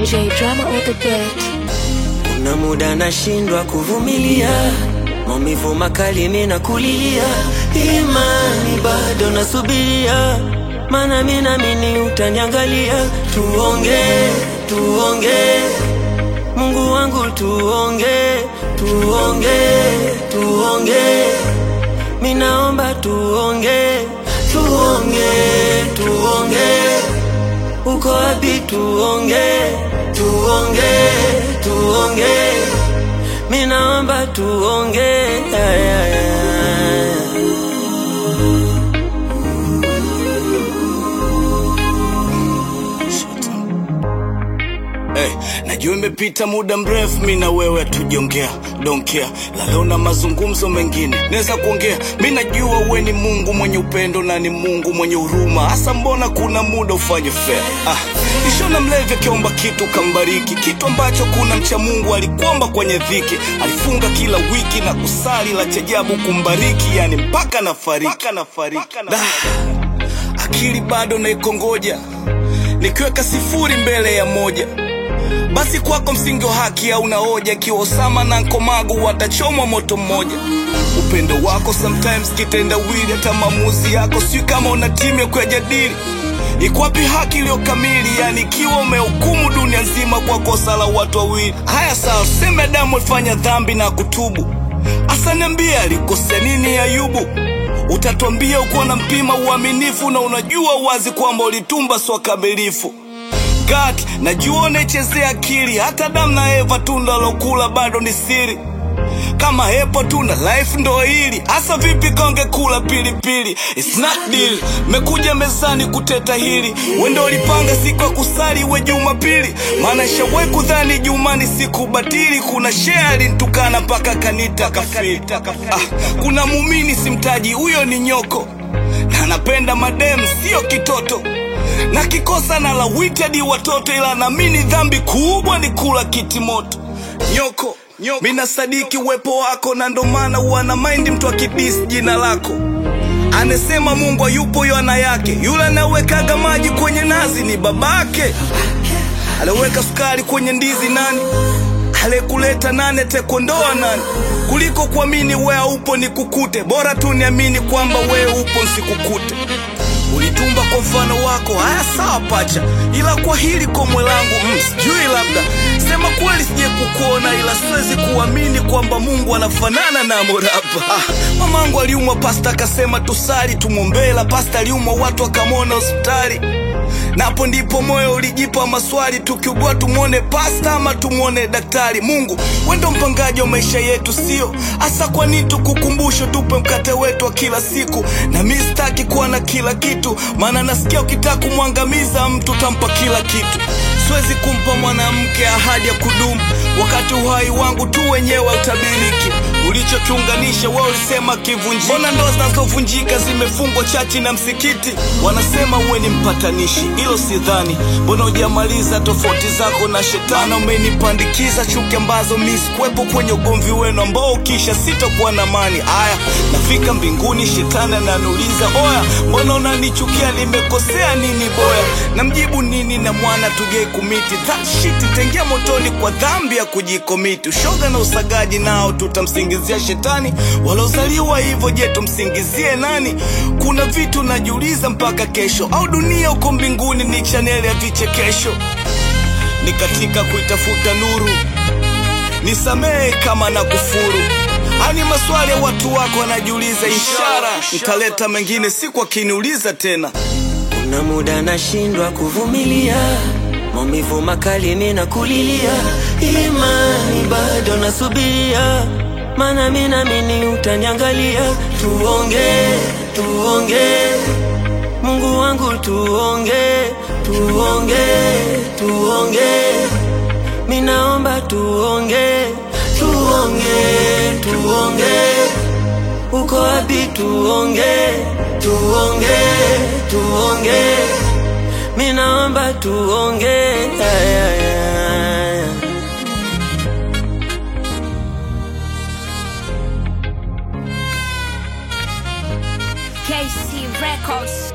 J drama on the beat. Kuna muda nashindwa kuvumilia maumivu makali, mimi nakulilia, imani bado nasubiria, maana mimi naamini utaniangalia. Tuonge, tuonge, Mungu wangu, tuonge, tuonge, tuonge, mimi naomba tuonge, tuonge, tuonge uko wapi? Tuonge, tuonge, tuonge, mimi naomba tuonge. Ay, ay, ay. Hey, najua imepita muda mrefu mi na wewe hatujongea don't care la leo na mazungumzo mengine naweza kuongea mi najua we ni mungu mwenye upendo na ni mungu mwenye huruma hasa mbona kuna muda ufanye fair ah, nishona mlevi akiomba kitu kambariki kitu ambacho kuna mcha mungu alikuomba kwenye dhiki alifunga kila wiki na kusali la chajabu kumbariki yani mpaka na fariki Da, akili bado naikongoja nikiweka sifuri mbele ya moja basi kwako msingi wa haki hauna hoja ikiwa Osama na Nkomagu watachomwa moto mmoja. Upendo wako sometimes kitendawili, hata maamuzi yako sijui kama una timu ya kuyajadili. Iko wapi haki iliyo kamili? Yani ikiwa umehukumu dunia nzima kwa kosa la watu wawili. Haya sawa, tuseme Adamu alifanya dhambi na kutubu, hasa niambie alikosea nini Ayubu? Utatuambia ukuwa na mpima uaminifu na unajua wazi kwamba ulitumba sio kamilifu. God, najua unaichezea akili, hata Adamu na Eva tunda lokula bado ni siri. Kama hepo tunda life ndo hili hasa, vipi konge kula pilipili? It's not deal. Mekuja mezani kuteta hili, wendo ulipanga siku ya kusali we Jumapili, maana shawai kudhani Juma ni siku batili. Kuna shea alinitukana mpaka kanita kafiri. Ah, kuna muumini simtaji, huyo ni nyoko na anapenda madem, sio kitoto na kikosa na lawiti hadi watoto, ila naamini dhambi kubwa ni kula kiti moto. Nyoko, nyoko. Mina sadiki uwepo wako na ndo maana huwa na maindi mtu akidis jina lako anasema Mungu hayupo yana yake, yule anawekaga maji kwenye nazi ni babake, aliweka sukari kwenye ndizi nani aliyekuleta nani atakuondoa nani kuliko kuamini we haupo nikukute bora tu niamini kwamba wewe upo nsikukute ulitumba kwa mfano wako haya sawa pacha ila kwa hili komwe langu mm, sijui labda sema kweli sije kukuona ila siwezi kuamini kwamba mungu anafanana na morapa ah, mamangu aliumwa pasta akasema tusali tumwombee la pasta aliumwa watu akamwona hospitali na hapo ndipo moyo ulijipa maswali, tukiugua tumwone pasta ama tumwone daktari. Mungu wendo mpangaji wa maisha yetu, sio hasa. Kwa nini tukukumbushe tupe mkate wetu wa kila siku? Na mi sitaki kuwa na kila kitu, maana nasikia ukitaka kumwangamiza mtu tampa kila kitu. Siwezi kumpa mwanamke ahadi ya kudumu wakati uhai wangu tu wenyewe utabiriki. Ulichokiunganisha wewe ulisema kivunjika. Mbona ndoa zinazovunjika zimefungwa chachi na msikiti? Wanasema uwe ni mpatanishi, hilo sidhani. Mbona hujamaliza tofauti zako na shetani? Umenipandikiza chuki ambazo mi sikuwepo kwenye ugomvi wenu ambao ukisha sitokuwa na amani. Aya, nafika mbinguni, shetani ananiuliza oya, mbona unanichukia? Nimekosea nini boya? Namjibu nini na mwana tugei kumiti that shit itaingia motoni kwa dhambi ya kujikomiti. Ushoga na usagaji nao tutamsingizia shetani, waliozaliwa hivyo, je, tumsingizie nani? Kuna vitu najiuliza mpaka kesho, au dunia uko mbinguni ni chaneli ya vichekesho? Ni katika kuitafuta nuru, nisamehe kama na kufuru. Ani maswali ya watu wako wanajiuliza, ishara nitaleta mengine siku akiniuliza tena. Kuna muda nashindwa kuvumilia maumivu makali, mimi nakulilia, imani bado nasubiria, maana mimi naamini utaniangalia. Tuonge, tuonge, Mungu wangu, tuonge, tuonge, tuonge, mimi naomba tuonge, tuonge, tuonge uko wapi? Tuonge, tuonge, tuonge, mimi naomba tuonge. Ay, ay, ay. KC Records.